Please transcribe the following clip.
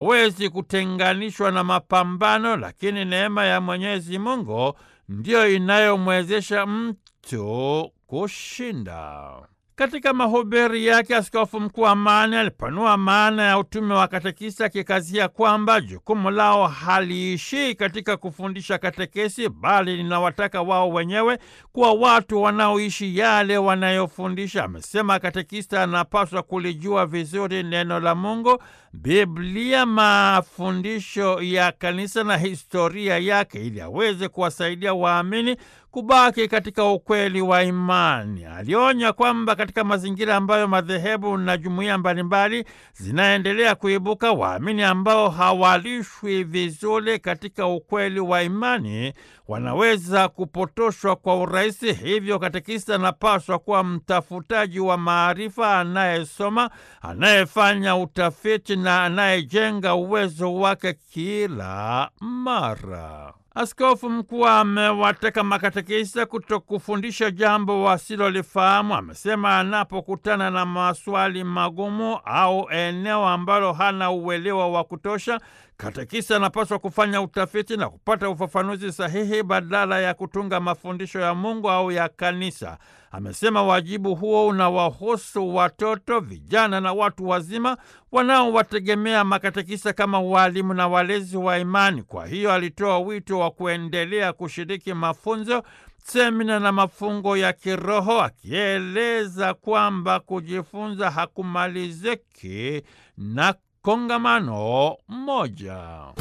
hawezi kutenganishwa na mapambano, lakini neema ya Mwenyezi Mungu ndiyo inayomwezesha mtu kushinda. Katika mahubiri yake, Askofu Mkuu Amani alipanua maana ya utume wa katekista, akikazia kwamba jukumu lao haliishii katika kufundisha katekesi, bali linawataka wao wenyewe kuwa watu wanaoishi yale wanayofundisha. Amesema katekista anapaswa kulijua vizuri neno la Mungu, Biblia, mafundisho ya kanisa na historia yake, ili aweze kuwasaidia waamini kubaki katika ukweli wa imani. Alionya kwamba katika mazingira ambayo madhehebu na jumuiya mbalimbali zinaendelea kuibuka, waamini ambao hawalishwi vizuri katika ukweli wa imani wanaweza kupotoshwa kwa urahisi. Hivyo katekista anapaswa kuwa mtafutaji wa maarifa, anayesoma, anayefanya utafiti na anayejenga uwezo wake kila mara. Askofu mkuu amewataka makatekista kutokufundisha jambo wasilolifahamu. Amesema anapokutana na maswali magumu au eneo ambalo hana uelewa wa kutosha, katekista anapaswa kufanya utafiti na kupata ufafanuzi sahihi badala ya kutunga mafundisho ya Mungu au ya kanisa. Amesema wajibu huo unawahusu watoto, vijana na watu wazima wanaowategemea makatekista kama walimu na walezi wa imani. Kwa hiyo alitoa wito wa kuendelea kushiriki mafunzo, semina na mafungo ya kiroho, akieleza kwamba kujifunza hakumaliziki na kongamano moja.